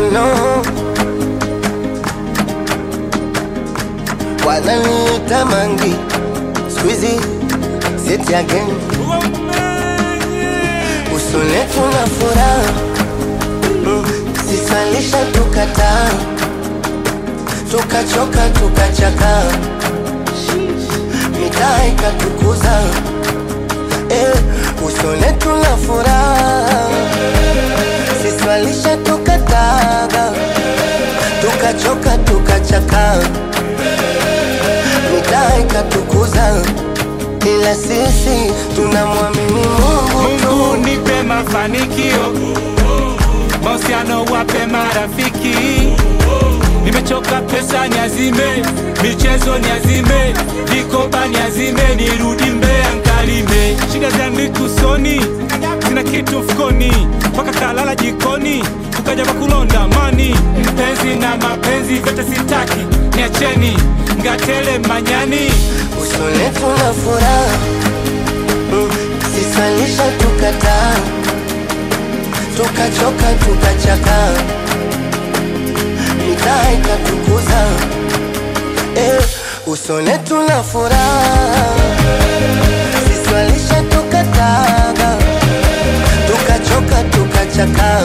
no wananiita mangi squeezy sit again usone tuna furaha mm, sisalisha tukataa tukachoka tukachaka mitaa ikatukuza eh, usone tuna furaha siswalisha tukataga tukachoka tukachaka mitaa ikatukuza ila sisi tunamwamini Mungu tu. Mungu nipe mafanikio, mahusiano wape marafiki. Nimechoka pesa niazime, michezo niazime, vikoba niazime, nirudi Mbeya nkalime. Shida zangu usoni, sina kitu mfukoni, mpaka kalala jikoni, kukaja kwa kulonda mani. Mpenzi na mapenzi vyote sitaki, niacheni ngatele manyani. usone tuna furaha mm, sisalisha tukataa tukachoka tukachaka mitaa ikatukuza eh, usone tuna furaha siswalisha tukataga tukachoka tukachaka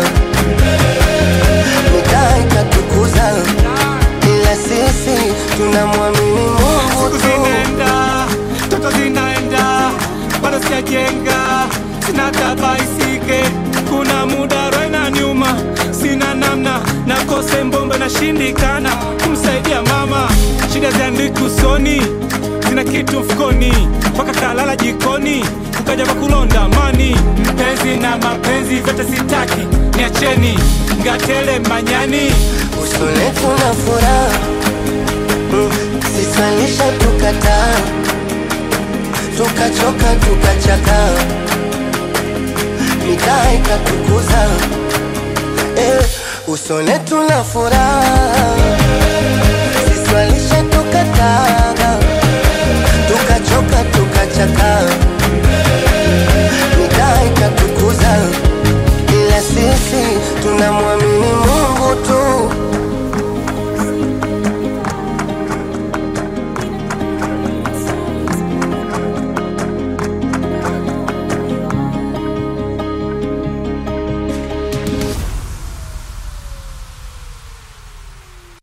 mitaa ikatukuza ila sisi tunamwamini Mungu Siku tu. zinaenda, toto zinaenda, bado sijajenga, sina tabaisike, kuna muda roho inaniuma, sina namna, nakose mbombe nashindikana kumsaidia mama, shida ziandiki usoni, sina kitu mfukoni, mpaka kalala jikoni, ukaja kwa kulonda mani, mpenzi na mapenzi vyote sitaki, niacheni ngatele manyani. usone tuna furaha mm, sisalisha tukataa tukachoka tukachaka mitaa ikatukuza eh, usone tuna furaha